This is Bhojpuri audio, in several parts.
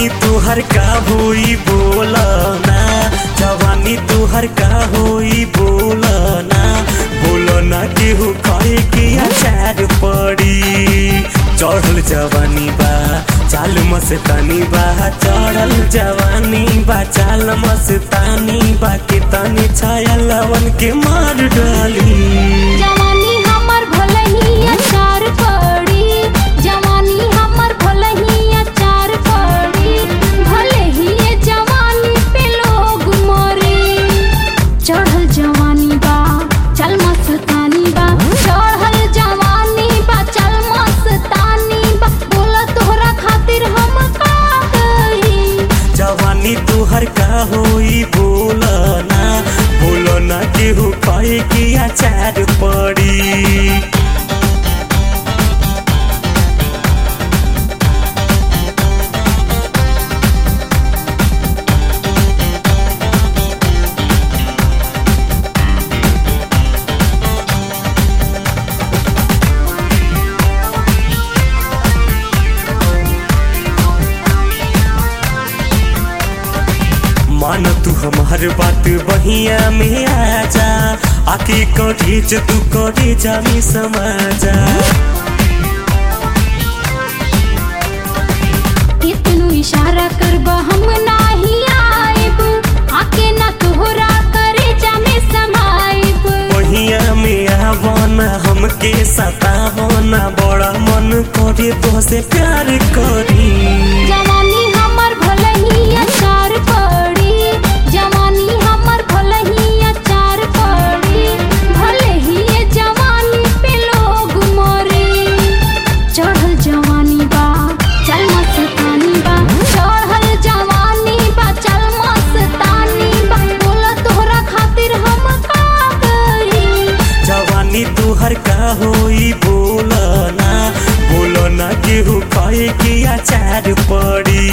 जवानी तुहर का होई बोलना जवानी तुहर का होई बोलना बोलना केहू कहे के अचार पड़ी चढ़ल जवानी बा चाल मस्तानी बा चढ़ल जवानी बा चाल मस्तानी बा के तनी छाया लवन के मार डाली जवानी हमर भलही अचार पड़ी जवानी हमर भलही अचार पड़ी भले ही ये जवानी पे लोग मरे चढ़ल जवानी बा चल मस्तानी बा चढ़ल जवानी बा चल मस्तानी बा बोला तोहरा खातिर हम का कही जवानी तुहर का होई बोलना बोलना केहू कहे कि अचार पड़ी मान तू हमार बात बहिया में आजा आके करेज तू करे जा में समाजा कितनु इशारा करब हम नाही आएब आके ना तोहरा करे जामे समाइब बहिया में आवना हमके सतावना बड़ा मन करे तो से प्यार करी जवानी हमर भलही अचार पड़ी जवानी हमर भलही अचार पड़ी भले ही ये जवानी पे लोग मरे चढ़ल जवानी बा चल मस्तानी बा चढ़ल जवानी बा चल मस्तानी बा बोला तोहरा खातिर हम का करी जवानी तुहर का होई बोलना बोलना केहू कहे कि अचार पड़ी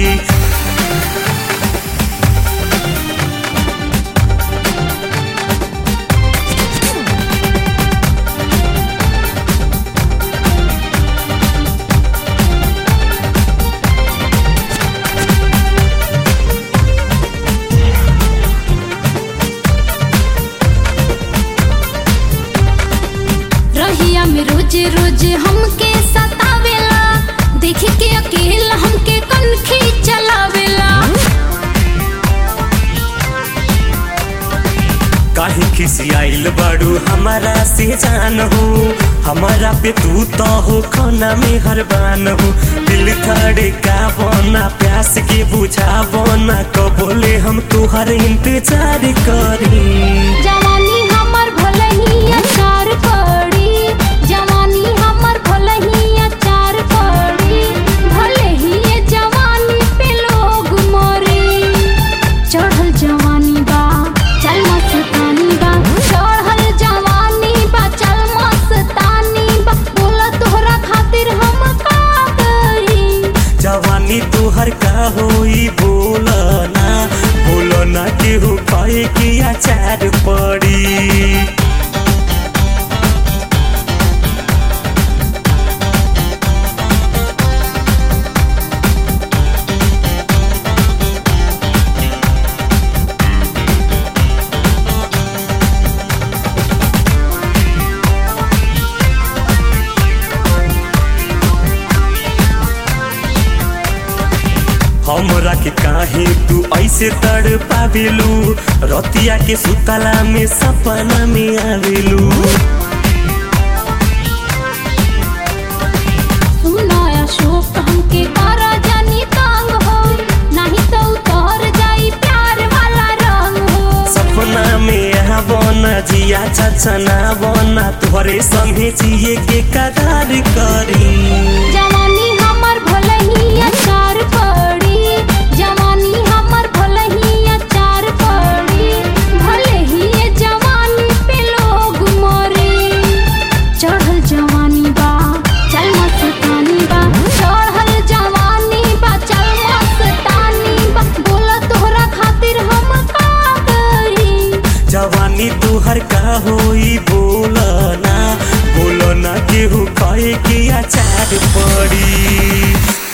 रहिया में रोज रोज हमके सतावेला देख के अकेला हमके कनखी चलावेला काहे खिसियाइल बाड़ू हमारा से जान हो हमारा पे तू तो हो खाना में हरबान हो दिल थड़े का बना प्यास के बुझा बना कबोले हम तुहर इंतजार करी जवानी हमर भलही अचार पड़ी जवानी हमर भलही अचार पड़ी भले ही ये जवानी पे लोग मरे चढ़ल जवानी बा चल मस्तानी बा चढ़ल जवानी बा चल मस्तानी बा बोला तोहरा खातिर हम का करी जवानी तुहर का होई बोलना बोलना केहू कहे कि अचार पड़ी हमरा के काहे तू ऐसे तड़ पावेलू रतिया के सुतला में सपना में आवेलू सुना अशोक हमके तारा जानी तांग हो नहीं तो उतर जाई प्यार वाला रंग हो सपना में आवना जिया छछना बना तोहरे संगे जिए के करार करी जवानी हमर भलही अचार पड़ी जवानी हमर भलही अचार पड़ी भले ही ये जवानी पे लोग मरे चढ़ल जवानी बा चल मस्तानी बा चढ़ल जवानी बा चल मस्तानी बा बोला तोहरा खातिर हम का करी जवानी तुहर का होई बोलना बोलना केहू कहे कि अचार पड़ी